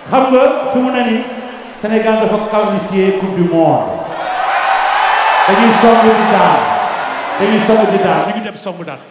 xam nga fi mu ne nii Sénégal dafa qualifié coupe du monde dañuy somb di daal dañuy somb di daal ñu ngi dem somb daal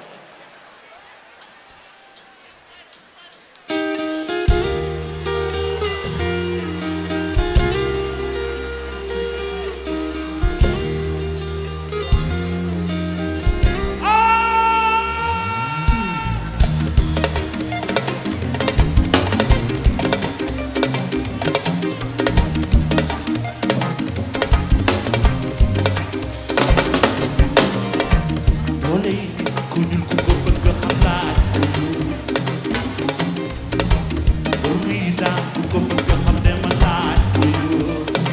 doole yi ku ñuul ku ko bëgg xam laaj bor muy daan ku ko bëgg xam ne ma laaj ko yoo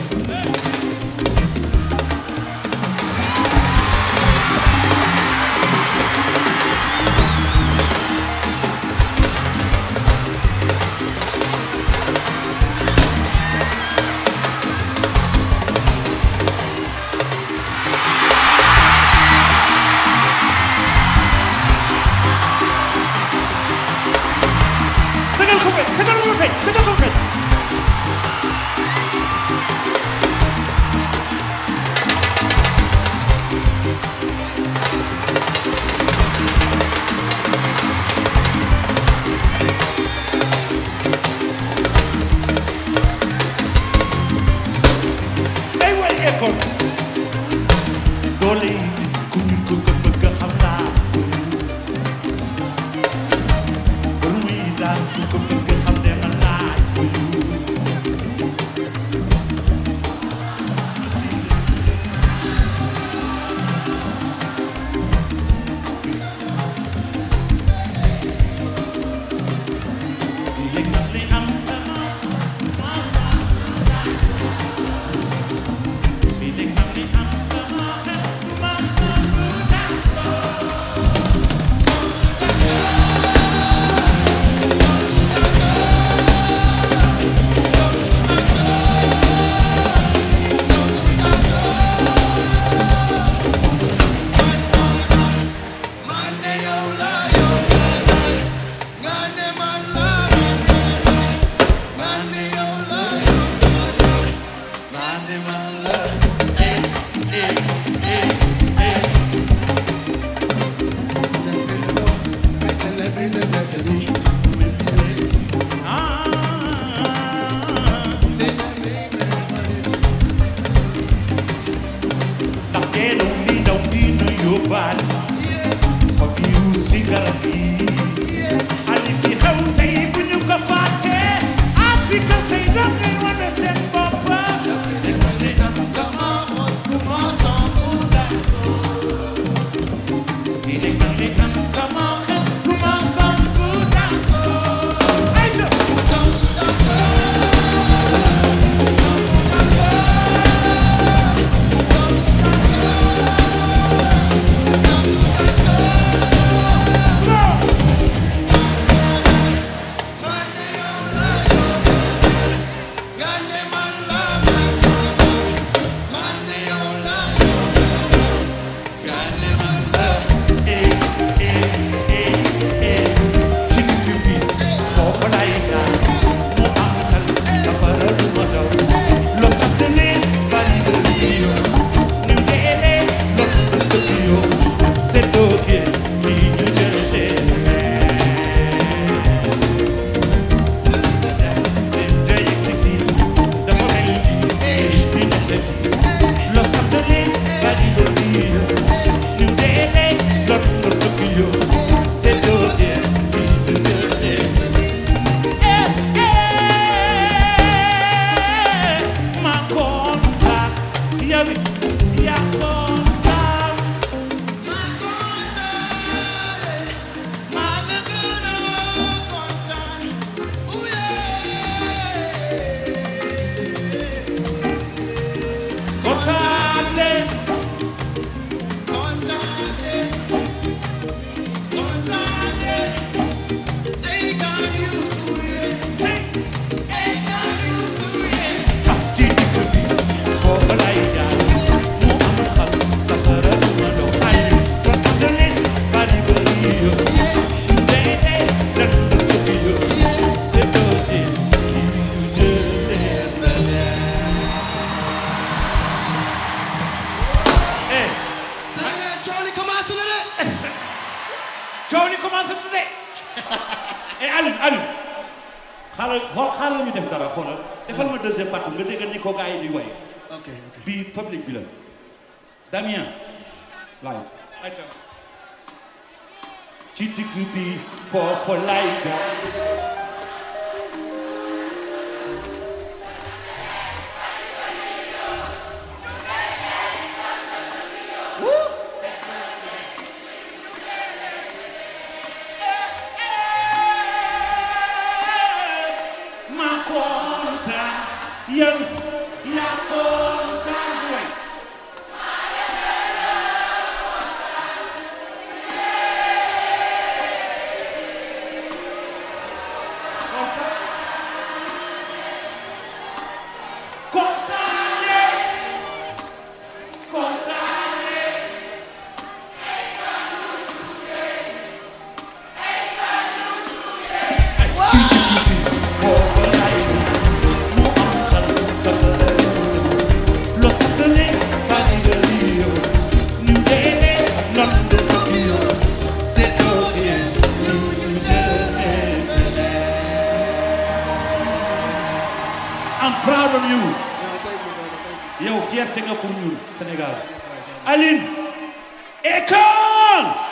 tegal ko fay tegal ko fay tegal ko fay day way école doole yi ku ñu ko ko bëgg xam naa bor muy daan ku ko bëgg xam ne ma laaj ko yoo léegi nag li am sama bi léegi nag li am sama xel ndax teelaw li daw dina yóbbaale fa virus ci garab yi ali fi xew tey bu ñu ko fàtte Afrique say doom ngay wane seen bopp fii de kan li am sama xel lu ma sampu d'accord ay ca Los Angeles, Bali, Rio, New Delhi, London, Tokyo, c'est Tokyo, New Delhi. xaaral xool xaaral ñu def dara xoolal defal ma deuxième partie nga dégg ni ko gars yi di way ok ok bii public bi la Damien live ayca ci digg bi foofu lay jaar ma kontaan yow yaa kontaan way kontaane kontaane ci digg bi foofu lay mu am xal sa Los Angeles, Paris, Rio, New Delhi, London, Tokyo, c'est ok, New Delhi. I'm proud of you. non thank you brother thank you yow fierté nga pour ñun Sénégal Aline Akon